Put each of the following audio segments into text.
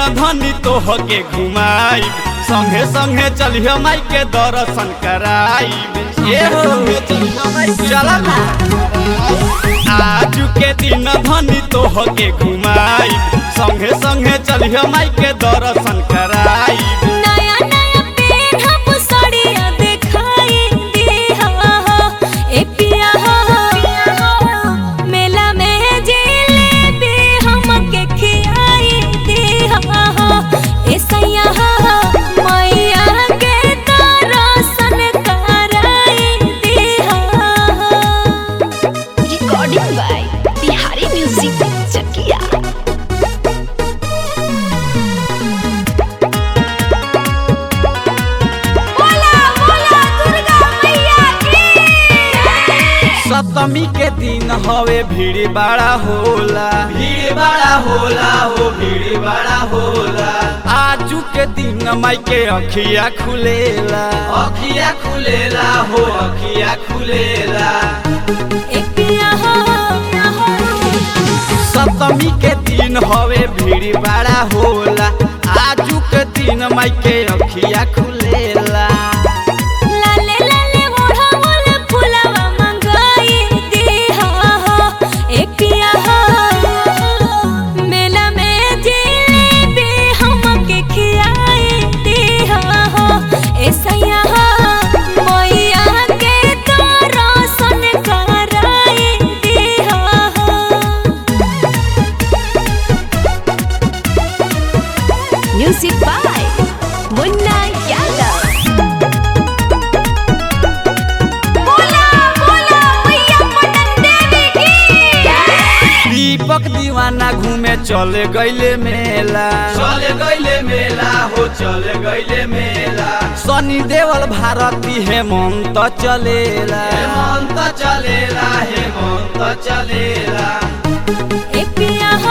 धनी तोह के घुमाई संगे संगे चलियो माई के दर्शन कराई ए हो चल ना आज के दिन धनी तोह के घुमाई संगे संगे चलियो माई के दर्शन कराई नया नया पेन्हब साड़िया देखाई दिहा हो ए पिया हो मेला में जिलेबी हमके खियाई दिहा हो ए सैया हो मैया के दर्शन कराई दिहा हो recording by Bihari music Chakia बोला बोला दुर्गा मैया की सप्तमी के दिन हवे भीड़ बड़ा होला भीड़ बड़ा होला हो भीड़ बड़ा होला आजू के दिन माई के अखिया खुलेला अखिया खुलेला हो अखिया खुलेला ए पिया हो सप्तमी के दिन हवे भीड़ बड़ा होला आजू के दिन माई के अखिया खुलेला लाले लाले ओढ़ावल फुलवा मंगाई दिहा हो ए पिया हो मेला में जिलेबी हमके खियाई दिहा हो ए सैया हो मैया के दर्शन कराई दिहा हो म्यूजिक बाय मुन्ना यादव बोला बोला मैया पटन देवी की दीपक दीवाना घूमे चले गईले मेला चले गईले मेला हो चले गईले मेला सनी देवल भारती हेमंत चलेला हेमंत चलेला हेमंत चलेला ए पिया हो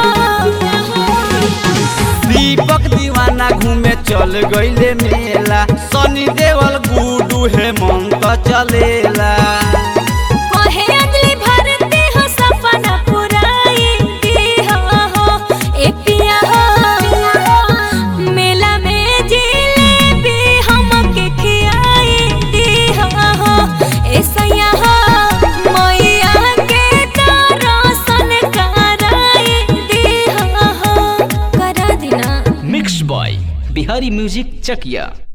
दीपक दीवाना घूमे चल गईले मेला सनी देवल गुडू हेमंत चलेला कहे अगली भरती हो सपना पुराई दिहा हो ए पिया हो मेला में जिलेबी हमके खियाई दिहा हो ए सैया हो मैया के दर्शन कराई दिहा हो करा देना mix by Bihari music Chakiya